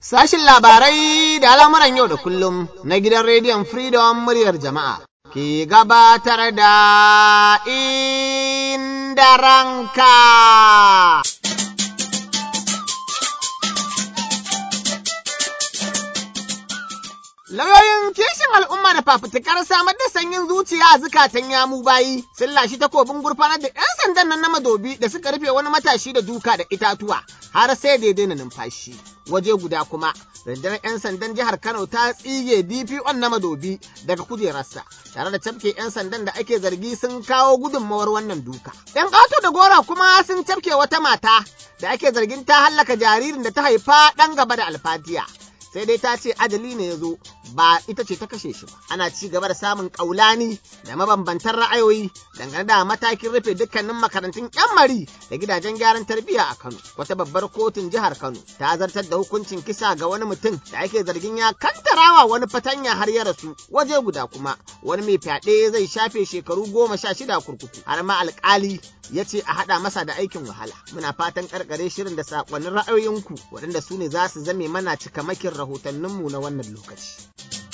Sashin labarai da al'amuran yau da kullum na gidan rediyon Freedom muryar jama'a ke gabatar da inda ranka. Lauyoyin kishin al'umma da fafutukar samar da sanyin zuciya a zukatan yamu bayi sun lashi takobin gurfanar da 'yan sandan nan na madobi da suka rufe wani matashi da duka da itatuwa har sai da ya daina numfashi. Waje guda kuma, rundunar 'yan sandan jihar Kano ta tsige DPO na madobi daga kujerarsa, tare da cafke 'yan sandan da ake zargi sun kawo gudunmawar wannan duka. 'Yan ƙato da gora kuma sun cafke wata mata da ake zargin ta hallaka jaririn da ta haifa ɗan gaba da alfatiya. sai dai ta ce ajali ne ya zo ba ita ce ta kashe shi ba ana ci gaba da samun kaulani da mabambantan ra'ayoyi dangane da matakin rufe dukkanin makarantun yan mari da gidajen gyaran tarbiyya a Kano wata babbar kotun jihar Kano ta zartar da hukuncin kisa ga wani mutum da ake zargin ya kantarawa wani fatanya har ya rasu waje guda kuma wani mai fyaɗe zai shafe shekaru goma sha shida kurkuku har ma alƙali ya ce a haɗa masa da aikin wahala muna fatan karkare shirin da saƙonnin ra'ayoyinku waɗanda su ne za su zame mana cikamakin rahotanninmu na wannan lokaci.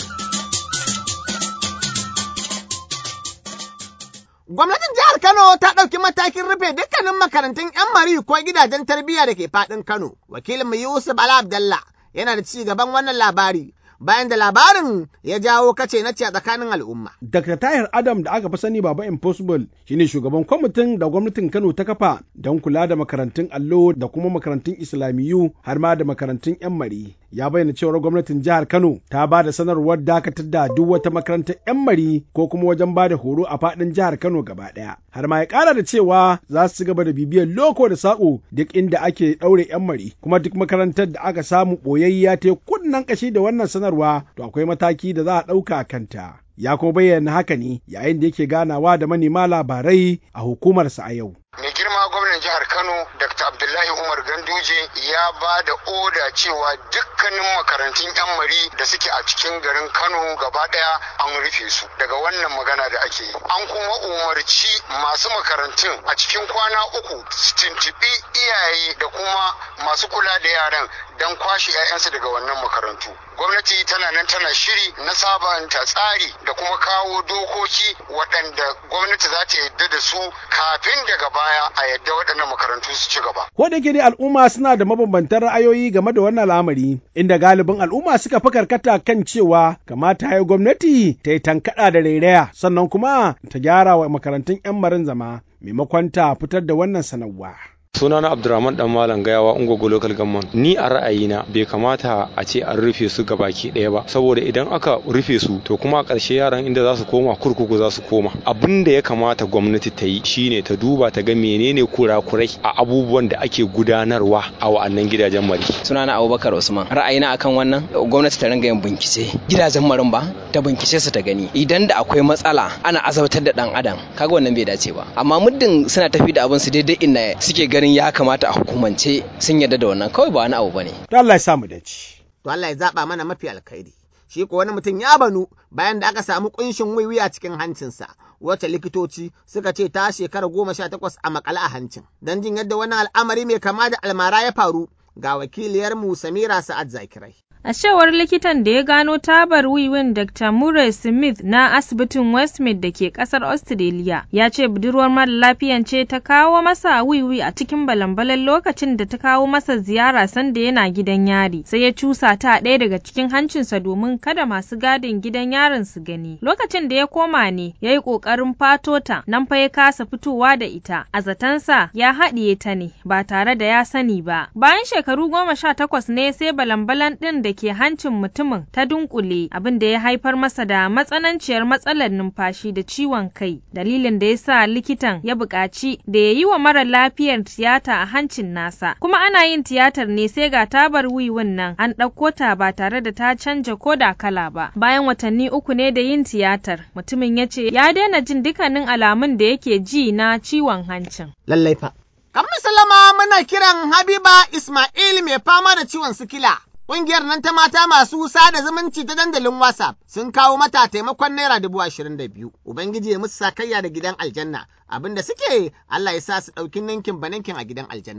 Gwamnatin jihar Kano ta ɗauki matakin rufe dukkanin makarantun 'yan mari ko gidajen tarbiyya da ke faɗin Kano. Wakilin Yusuf Ala Abdallah yana da ci gaban wannan labari bayan da labarin ya jawo kace na ce a tsakanin al'umma. Dr. Tahir Adam da aka fi sani Baba Impossible shine shugaban kwamitin da gwamnatin Kano ta kafa don kula da makarantun allo da kuma makarantun Islamiyu har ma da makarantun 'yan mari. Ya bayyana cewar gwamnatin jihar Kano ta ba da sanarwar dakatar da duk wata makarantar 'yan mari ko kuma wajen ba da horo a faɗin jihar Kano gaba ɗaya. Har ma ya ƙara da cewa za su gaba da bibiyar loko da saƙo duk inda ake ɗaure 'yan mari kuma duk makarantar da aka samu ɓoyayya ta kunnen ƙashi da wannan sanarwa to akwai mataki da za a ɗauka a kanta. Ya kuma bayyana haka ne yayin da yake ganawa da manema labarai a hukumarsa a yau. Mai girma gwamnan jihar Kano Dr. Abdullahi Umar Ganduje ya ba da oda cewa dukkanin makarantun 'yan mari da suke a cikin garin Kano gaba ɗaya an rufe su daga wannan magana da ake yi. An kuma umarci masu makarantun a cikin kwana uku su tuntuɓi iyaye da kuma masu kula da yaran don kwashe 'ya'yansu daga wannan makarantu. Gwamnati tana nan tana shiri na sabanta tsari da kuma kawo dokoki waɗanda gwamnati za ta yadda da su kafin daga baya a yadda waɗannan makarantu su ci gaba. Ko da dai al'umma suna da mabambantan ra'ayoyi game da wannan al'amari, inda galibin al'umma suka fi karkata kan cewa kamata ya gwamnati ta yi tankaɗa da rairaya sannan kuma ta gyara wa makarantun 'yan marin zama maimakon ta fitar da wannan sanarwa. sunana abdurrahman dan malam gayawa ungogo local government ni a ra'ayina bai kamata a ce an rufe su baki ɗaya ba saboda idan aka rufe su to kuma a ƙarshe yaran inda za su koma kurkuku za su koma abin da ya kamata gwamnati ta yi shine ta duba ta ga menene kurakurai a abubuwan da ake gudanarwa a wa'annan gidajen mari sunana abubakar usman ra'ayina akan wannan gwamnati ta ringa yin bincike gidajen marin ba ta bincike su ta gani idan da akwai matsala ana azabtar da dan adam kaga wannan bai dace ba amma muddin suna tafi da abin su daidai inda suke ganin ya kamata a hukumance sun yarda da wannan kawai ba wani abu bane. To Allah ya samu dace. To Allah ya zaba mana mafi alkhairi. Shi ko wani mutum ya banu bayan da aka samu kunshin wiwi a cikin hancinsa. Wata likitoci suka ce ta shekara goma sha takwas a makale a hancin. Don jin yadda wani al'amari mai kama da almara ya faru ga wakiliyarmu Samira Sa'ad Zakirai. A cewar likitan da ya gano tabar wiwin Dr. Murray Smith na asibitin Westmead da ke kasar Australia ya ce budurwar mara lafiyan ce ta kawo masa wiwi a cikin balambalan lokacin da ta kawo masa ziyara sanda yana gidan yari sai ya cusa ta ɗaya daga cikin hancinsa domin kada masu gadin gidan yarin su gani. Lokacin da ya koma ne ya yi ƙoƙarin fato ta nan fa ya kasa fitowa da ita a zatansa ya haɗiye ta ne ba tare da ya sani ba. Bayan shekaru goma sha takwas ne sai balambalan ɗin da ke hancin mutumin ta dunkule abin da ya haifar masa da matsananciyar matsalar numfashi da ciwon kai dalilin da ya sa likitan ya buƙaci da ya yi wa mara lafiyar tiyata a hancin nasa kuma ana yin tiyatar ne sai ga tabar wiwin nan an ɗauko ta ba tare da ta canja ko da kala ba bayan watanni uku ne da yin tiyatar mutumin ya ce ya daina jin dukkanin alamun da yake ji na ciwon hancin lallai fa kamar salama muna kiran habiba ismail mai fama da ciwon sikila Ƙungiyar nan ta mata masu sada zumunci ta dandalin WhatsApp sun kawo mata taimakon naira dubu ashirin da biyu. Ubangiji ya musu sakayya da gidan aljanna. Abin da suke Allah ya sa su ɗauki ninkin ba ninkin a gidan aljanna.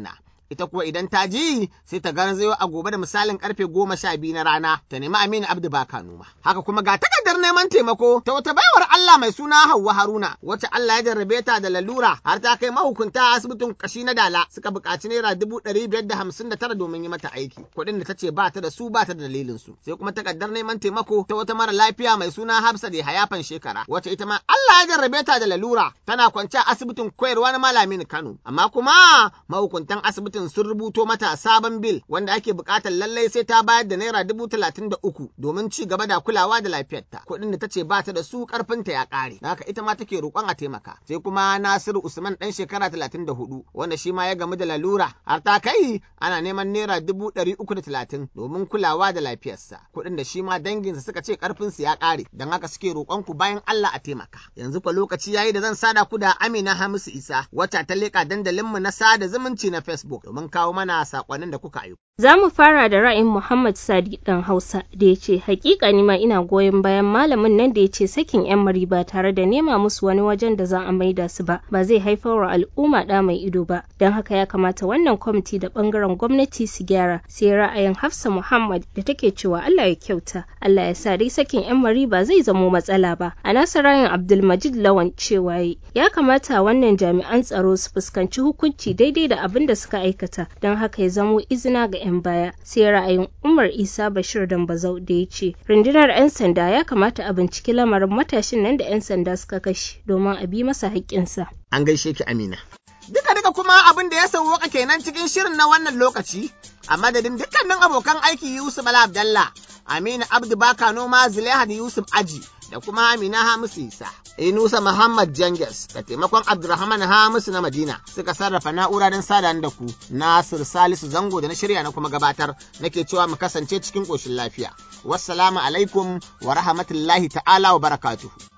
ita kuwa idan ta ji sai ta garzayo a gobe da misalin karfe goma sha biyu na rana ta nemi Aminu Abdu Baka noma. Haka kuma ga takardar neman taimako ta wata baiwar Allah mai suna Hauwa Haruna wacce Allah ya jarrabe ta da lalura har ta kai mahukunta a asibitin kashi na Dala suka buƙaci naira dubu ɗari biyar da hamsin da tara domin yi mata aiki. Kuɗin da ta ce ba ta da su ba ta da dalilin su. Sai kuma takardar neman taimako ta wata mara lafiya mai suna Hafsa da hayafan shekara wacce ita ma Allah ya jarrabe ta da lalura tana kwance a asibitin koyarwa na malamin Kano. Amma kuma mahukuntan asibitin sun rubuto mata sabon bil wanda ake buƙatar lallai sai ta bayar da naira dubu talatin da uku domin ci gaba da kulawa da lafiyarta. Kuɗin da ta ce ba ta da su ƙarfinta ya ƙare. Da haka ita ma take roƙon a taimaka. Sai kuma Nasiru Usman ɗan shekara talatin da hudu wanda shi ma ya gamu da lalura har ta kai ana neman naira dubu ɗari uku da talatin domin kulawa da lafiyarsa. Kuɗin da shi ma danginsa suka ce ƙarfinsu ya ƙare don haka suke roƙon ku bayan Allah a taimaka. Yanzu fa lokaci yayi da zan sada ku da Amina Hamisu Isa wata ta leƙa dandalinmu na sada zumunci na Facebook domin kawo mana saƙonnin da kuka aiko. Za mu fara da ra'ayin Muhammad Sadi ɗan Hausa da ya ce hakika ni ma ina goyon bayan malamin nan da ya ce sakin 'yan mari ba tare da nema musu wani wajen da za a maida su ba ba zai haifar wa al'umma ɗa mai ido ba don haka ya kamata wannan kwamiti da ɓangaren gwamnati su gyara sai ra'ayin Hafsa Muhammad da take cewa Allah ya kyauta Allah ya sa dai sakin 'yan mari ba zai zamo matsala ba a nasa ra'ayin Abdulmajid Lawan cewa ya kamata wannan jami'an tsaro su fuskanci hukunci daidai da abin da suka aikata don haka ya zamo izina ga 'yan baya sai ra'ayin umar isa bashir dambazau da ya ce rundunar 'yan sanda ya kamata a binciki lamarin matashin nan da 'yan sanda suka kashe domin a bi masa haƙƙinsa. An gaishe ki Amina. Duka duka kuma abin da ya sauwaka kenan cikin shirin na wannan lokaci a madadin dukkanin abokan aiki Yusuf Bala Abdallah, Amina Abdu Baka Noma Zulaiha da Yusuf Aji da kuma Amina Hamisu Isa. Inusa Muhammad Janges da taimakon Abdulrahman Hamisu na Madina suka sarrafa na'ura don sada da ku Nasir Salisu Zango da na shirya na kuma gabatar nake cewa mu kasance cikin ƙoshin lafiya. Wassalamu alaikum wa rahmatullahi ta'ala wa barakatuhu.